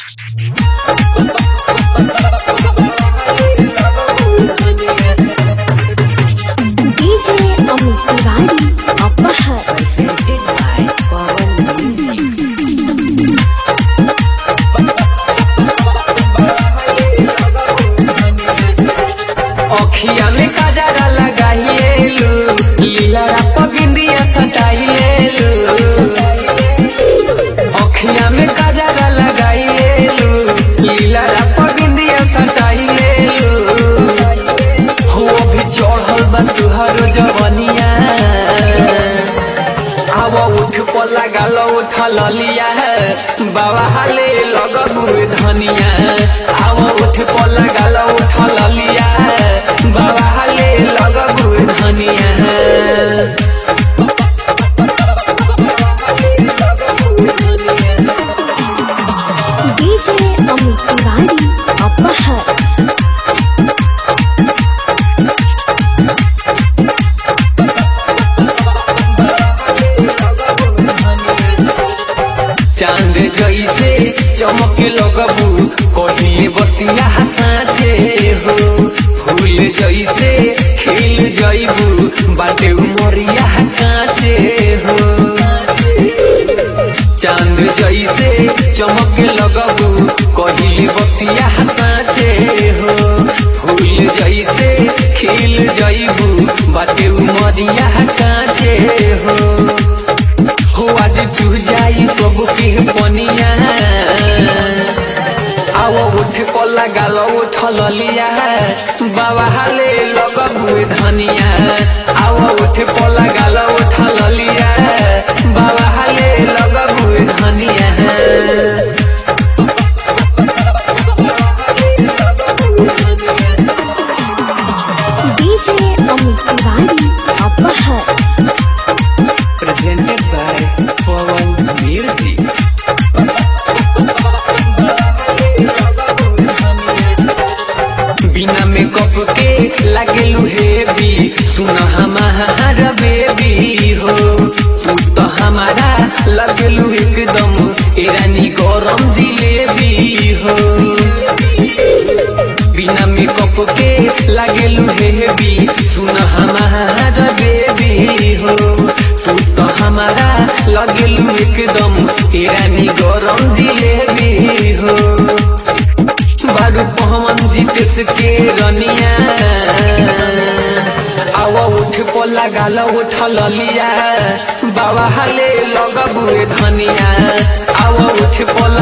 DJ Amit Tiwari Apahar presented by Pawan Music. अखिया में काजरा लगाइएलू लीला राप बिंदिया सटाइएलू अखिया में काजरा लगाइएलू लीला राप बिंदिया सटाइएलू हो अभी चढ़ल बा तुहरो जवनिया आव उठ पर लगाल उठ ललिया बाबा हाले लगबू धनिया आव उठ पर लगाल उठ ललिया बाबा हाले लगबू धनिया DJ Amit Tiwari Apahar चांद जैसे चमक लगबू कहिए बतिया हसाचे हो फूल जैसे खिल जैबू बाटे उमरिया काचे हो चांद जैसे चमक लगबू कहिले बतिया हसाचे हो फूल जैसे खिल जैबू बाटे उमरिया काचे हो हो आज चू जाई सब के पनिया आओ उठ को लगाल उठ ललिया बाबा हाले लगबू धनिया आओ उठ को लगाल उठ ललिया बाबा हाले लगबू धनिया DJ Amit Tiwari Apahar presented by Pawan Music. बिना मेकअप के लागेलू हेवी सुन हमारा बेबी हो तू तो हमारा लगलू एकदम ईरानी गरम जिलेबी हो बिना मेकअप के लागेलू हेवी सुन हमारा बेबी हो तू तो हमारा लगेलू एकदम ईरानी गरम जिलेबी हो बारू पहमन जीतेस के रनिया आव उठ पर लगाल उठ ललिया बाबा हाले लगबू धनिया आव उठ पर